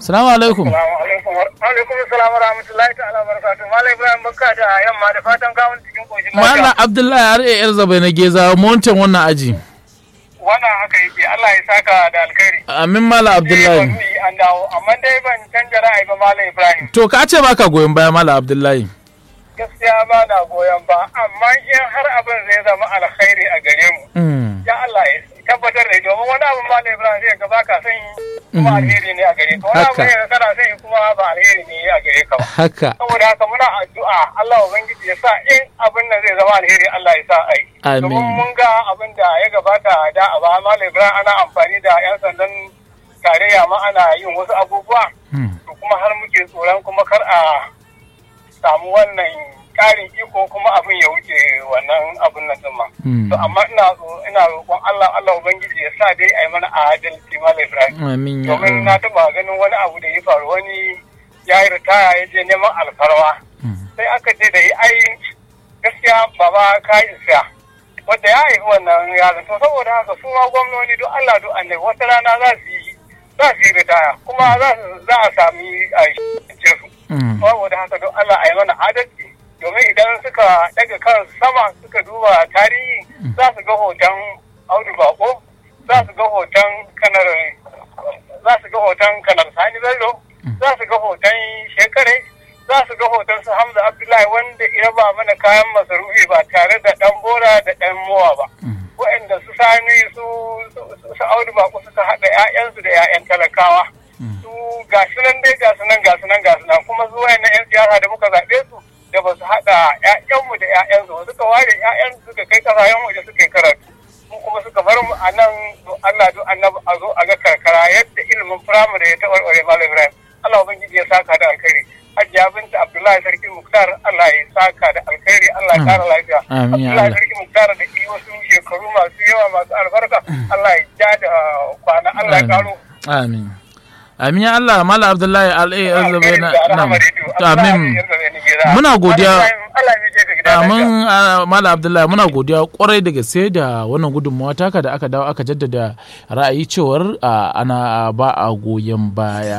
Salamu alaikum. alaikum salam wa rahmatullahi ta'ala wa barakatuh malam ibrahim barka da yamma da fatan gawon cikin koshin Malam Abdullahi har iya yar zabai na geza montan wannan aji. wannan haka yake Allah ya saka da alkhairi Amin Malam Abdullahi. Ni an dawo amma dai ban canja ra'ayi ba malam ibrahim To ka ce baka goyon baya Malam Abdullahi. gaskiya ba na goyon ba amma in har abin zai zama alkhairi a gare mu Mm. ya Allah ya tabbatar da domin wani abin malam ibrahim zai ga baka son yi kuma alheri ne a gare ka wani Haka. abin ne kana son yi kuma ba alheri ne a gare ka ba Haka. saboda haka muna addu'a Allah ubangiji ya sa in abin nan zai zama alheri Allah ya sa ai Amin. domin mun ga abin da ya gabata da a ba Malam Ibrahim ana amfani da yan sandan tarayya ma ana yin wasu abubuwa Mm. to kuma har muke tsoron kuma kar a samu wannan karin iko kuma abin ya wuce wannan abin nan din ma Mm. to amma ina so- ina roƙon Allah Allah ubangiji ya sa dai ai mana adalci Malam Ibrahim Amin ya domin na Allah. taba ganin wani abu da ya faru wani ya yi ritaya ya je neman alfarwa Mm. sai aka ce da yi ai gaskiya baba ka isa wanda ya haifi wannan yaron to saboda haka su ma gwamnoni don Allah don annabi wata rana za su yi za su yi ritaya kuma za su za a sami a ce su Mm. saboda haka don Allah a yi mana adalci domin idan suka daga kan sama suka duba tarihi za su ga hoton Audu Bako za su ga hoton kanar za su ga hoton kanar Sani Bello za su ga hoton shekare za su ga hoton su Hamza Abdullahi wanda ya ba mana kayan masarufi ba tare da dan bora da dan mowa ba waɗanda su sani su su- su Audu Bako suka haɗa 'ya'yansu da 'ya'yan talakawa su ga su nan dai ga su nan ga su nan ga su nan kuma su wayan 'yan siyasa da muka zaɓe su da ba su haɗa 'ya'yanmu da 'ya'yansu ba suka ware 'ya'yan suka kai ƙasashen waje suka yi karatu mu kuma suka bar mu a nan to Allah do annabi a zo a ga karkara yadda ilimin firamare ya taɓarɓare Malam Ibrahim Allah ubangiji ya saka da alkhairi Hajiya binta Abdullahi Sarki Muktar Allah ya saka da alkhairi Allah ya kara lafiya Amin, ya Abdullahi Allah. Sarki Muktar da yi wasu shekaru masu yawa masu albarka Allah ya ja da kwana Allah ya karo Amin. Amin ya Allah Malam Abdullahi al'ai yar zabai na nam. Amin. Muna godiya. Amin ah, Malam Abdullahi muna godiya kwarai da gaske da wannan gudunmawa taka da aka dawo aka jaddada ra'ayi cewar ah, ana ba a goyon baya.